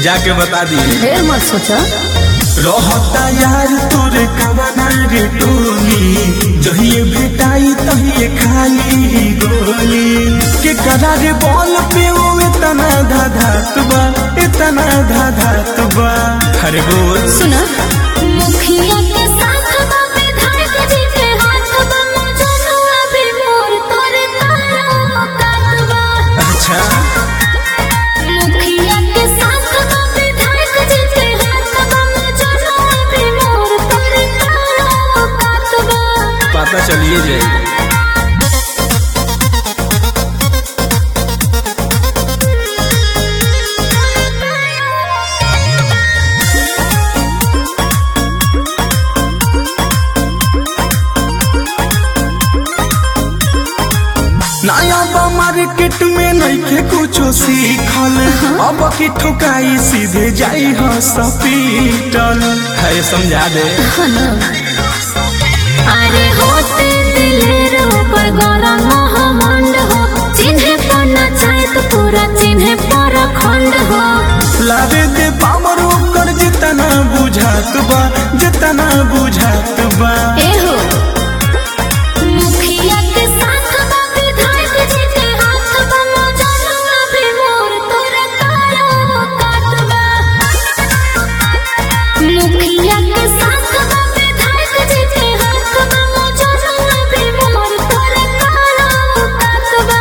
जाके बता दी ढेर मत सोचा रहता यार तोरे कवना रे टोली जहिए भेटाई तहिए खाली गोली के करारे बॉल पे वो इतना धाधात बा इतना धाधात बा अरे बोल सुना मुखिया के साथ बापे धारक जी के हाथ बा मजनुआ भी मोर तोरे तारा काटबा अच्छा मुखिया के साथ बापे धारक जी के हाथ बा मजनुआ भी मोर तोरे तारा काटबा पता चलिए जाए नया बा मार्केट में नइखे कुछो सीखल अब की ठुकाई सीधे जाई हॉस्पिटल है समझा दे अरे होते दिलेर ऊपर गरम महमंड हो चिन्हे पर नचाए तो पूरा चिन्हे पर खंड हो लावे दे पावर ओकर जितना बुझात बा जितना बुझात बा ए हो मुखिया के साथ बात धारक जी के हाथ बा मजनुआ भी मोर तोरा तारा काटबा मुखिया के साथ बात धारक जी के हाथ बा मजनुआ भी मोर तोरा तारा काटबा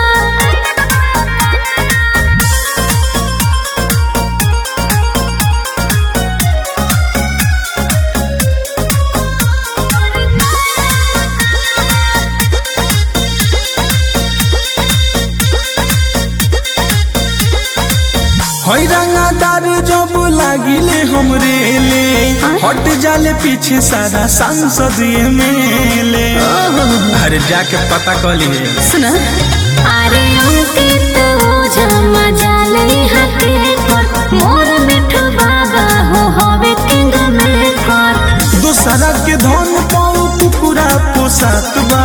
हई रंगादार जब लागिले हमरे ले हट जाले पीछे सारा सांसद एमएलए अरे जाके पता कर लिए सुना अरे अंकित ओझा मजाले हाथे पर मोर मिठू बाबा हो हवे किंग मेकर दूसरा के धन पाऊ कुकुरा पोसात बा